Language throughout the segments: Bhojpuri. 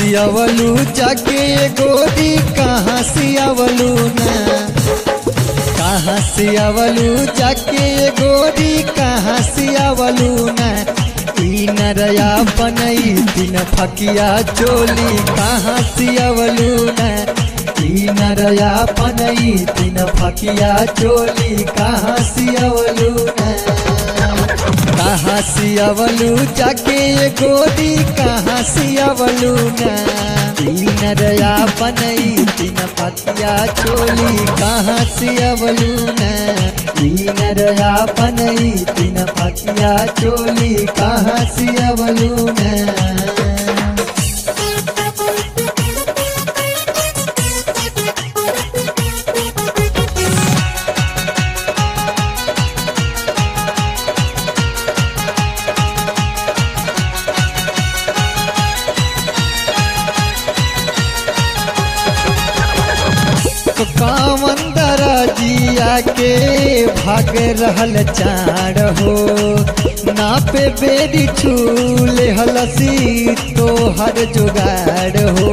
सियावलू जाके गोरी कहाँ सियावलू ना कहाँ सियावलू जाके गोरी कहाँ सियावलू ना ई नरया बनई दिन फकिया चोली कहाँ सियावलू ना ई नरया बनई दिन फकिया चोली कहाँ सियावलू ना कहाँ सियावलू जाके गोरी कहाँ सियावलू ना तीन रया बनई तीन पतिया चोली कहाँ सियावलू ना तीन रया बनई तीन पतिया चोली कहाँ सियावलू ना कामन दरजिया के भाग रहल चार हो नापे बेरी छूले हलसी तो हर जुगाड़ हो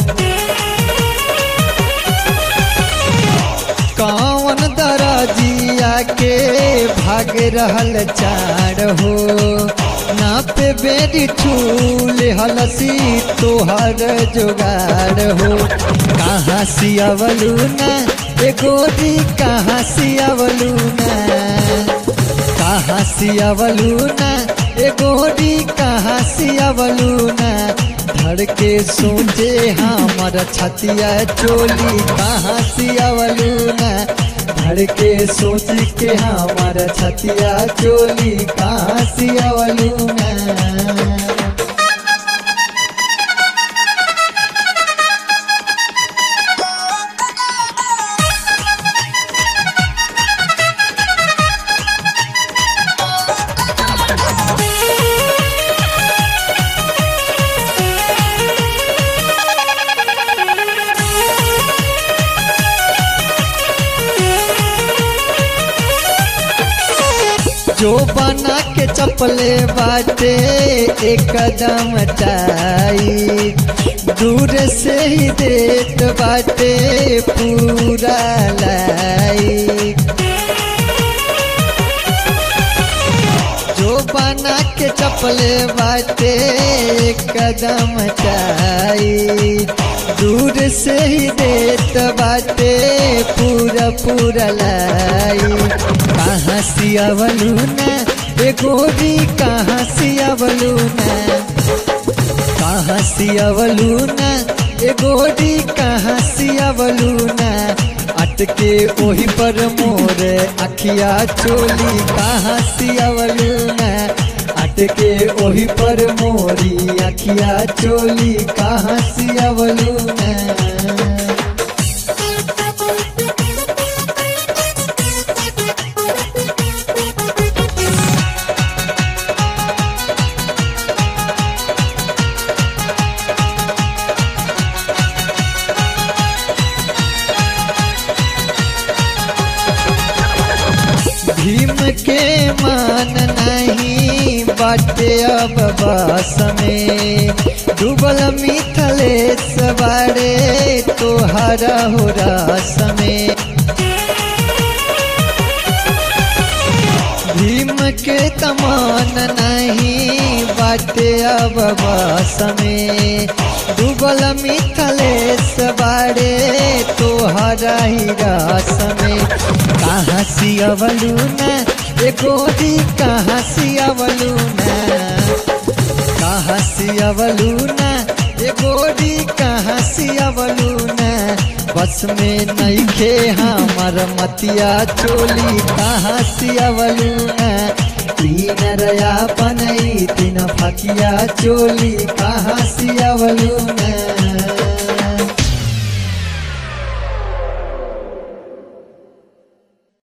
कावन दरजिया के भाग रहल चार हो नापे बेरी छूले हलसी तोहर जुगाड़ हो कहाँ सियावलू ना ए गोरी कहाँ सियावलू ना कहाँ सियावलू ना ए गोरी कहाँ सियावलू ना धड़ के सोचे हमर छतिया चोली कहाँ सियावलू ना धड़ के सोच के हमर छतिया चोली कहाँ सियावलू ना जो बना के चपले बाटे एक कदम टाई दूर से ही देत बाटे पूरा लाई जो बना के चपले बाटे एक कदम टाई दूर से ही देत बाटे पूरा पूरा लाई कहाँ सियावलू ना ए गोरी कहाँ सियावलू ना कहाँ सियावलू ना ए गोरी कहाँ सियावलू ना अटके ओही पर मोर अखिया चोली कहाँ सियावलू ना अटके ओही पर मोरी अखिया चोली कहाँ सियावलू ना भीम के मान नहीं बाटे अब बस में डूबल मिथलेश बारे तोहरा हो रस में भीम के तमान नहीं बाटे अब बस में डूबल मिथलेश बारे तोहरा ही रस में कहाँ सियावलू ना ए गोरी कहाँ सियावलू ना कहाँ सियावलू ना ए गोरी कहाँ सियावलू ना बस में नहीं खे हमर मतिया चोली कहाँ सियावलू ना तीन रया बनई तीन फकिया चोली कहाँ सियावलू ना